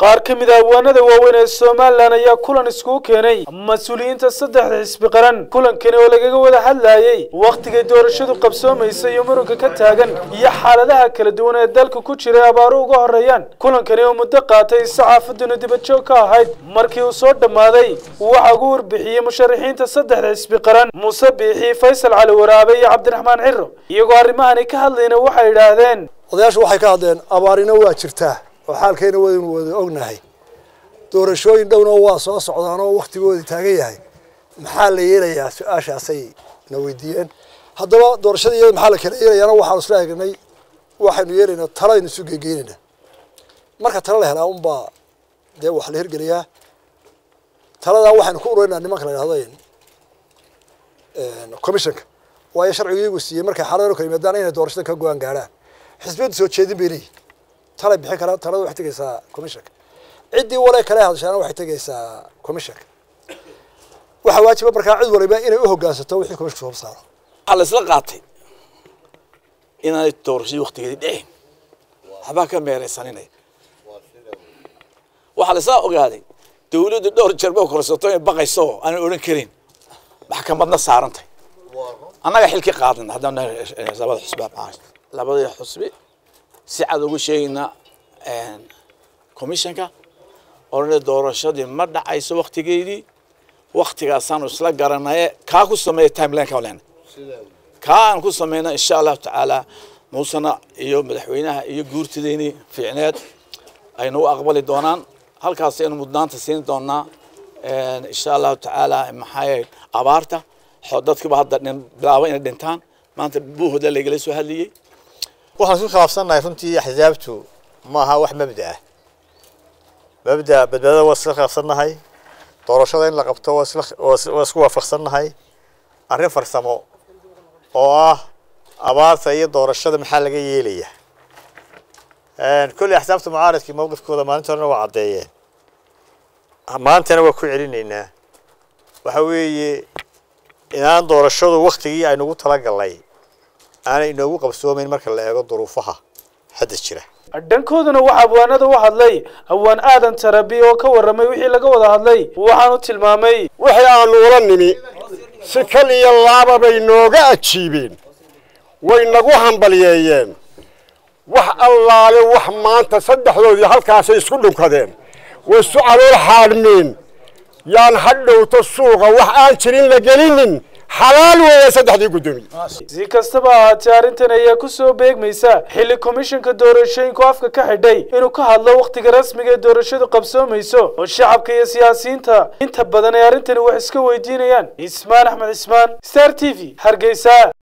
qaar ka mid a abwaanada waaweyn ee somalilan ayaa kulan iskugu keenay mas-uuliyiinta saddexda xisbi qaran kulankani oo lagaga wada hadlayey wakhtigay doorashadu qabsoomaysa iyo muranka ka taagan iyo xaaladaha kala duwan ee dalka ku jiray abaaru uga horeeyaan kulankani oo muddo qaatay saxaafaduna dibadjoog ka ahayd markii uu soo dhammaaday waxaa ugu warbixiyey musharaxiinta saddexda xisbi qaran muuse biixi faysal cali waraabe iyo cabdiraxmaan ciro iyagoo arrimahani ka hadlayna waxay idhaahdeen odayaashu waxay ka hadleen abaarina waa jirtaa oo xaalkeena waynu wada ognahay doorashooyin dhowna waa soo socdaan oo waktigoodii taagan yahay maxaa la yeelayaa su-aashaasay na weydiiyeen haddaba doorashada iyada maxaa la kala yeelayaana waxaanu isla egnay waxaynu yeelaynaa talaynu isu geegeynaynaa marka tala la helaa unbaa dee wax la hirgeliyaa taladaa waxaynu ku ururinaa nimanka la yidhahdo commissionka waayo sharcigu iyagu siiyey markay xaaladan kala yimaadaan inay doorashada ka go-aan gaadhaan xisbiyadu soo jeedin bay leeyihin talay bixin karaan talada waxay tegaysaa commissionka ciddii wale kale hadashaana waxay tegaysaa commissionka waxaa waajiba markaa cid waliba inay u hoggaansato wixii commissionka soo saaro waxaa la isla qaatay inaanay doorashadii waktigeedii dhicin waxbaa ka meeraysaninaya waxaa la isla ogaaday dawladdu dhowr jeer ba korsato inay baqayso oo aanay odhan karin maxkamadna saarantay annaga xilki qaadana haddaan labada xusbi labadii xusbi si cad ugu sheegaynaa commissionka odhana doorashadii ma dhacayso waktigeedii waktigaasaanu isla garanaye kaa ku sameeya timelineka len kaa aan ku sameyna insha allahu tacaala muusena iyo madaxweynaha iyo guurtideyni fiicneed aynu u aqbali doonaan halkaas aynu mudnaanta siin doonaa insha allahu tacaala maxaa abaarta dadkiba hadda bilaaba inay dhintaan maanta buuhooda lagala soo hadlayey waxaan isku khilaafsannahay runtii axsaabtu ma aha wax mabda ah mabda badbaadada waa isla khilaafsannahay doorashada in la qabto waa isku waafaqsannahay arrin farsamo oo ah abaarta iyo doorashada maxaa laga yeelaya kolley axsaabta mucaaradkii mowqifkooda maalinta horena waa caddeeyeen maantana waa ku celinaynaa waxa weeye inaan doorashadu waktigii aynugu talagalnay aanay inoogu qabsoomayn marka la eego duruufaha hadda jira dhankooduna waxaa abwaanada u hadlay hawaan aadan tarabi oo ka warramay wixii laga wada hadlay waxaanu tilmaamay wixii aanu ula nimi si kal iyo laaba bay nooga ajiibeen way nagu hambalyeeyeen wax allaale wax maanta saddexdoodii halkaasay isku dhunkadeen way isu calool xaadhmeen yaan hadhowto suuqa wax aan jirin la gelinin xalaal weeye saddexdii guddoomiye si kastaba ahaatee arrintan ayaa ku soo beegmaysa xilli komishanka doorashooyinku afka ka xidhay inuu ka hadlo wakhtiga rasmiga ee doorashadu qabsoomayso oo shacabka iyo siyaasiyiinta inta badan ay arrintani wax iska weydiinayaan ismaan axmed cismaan star t v hargeysa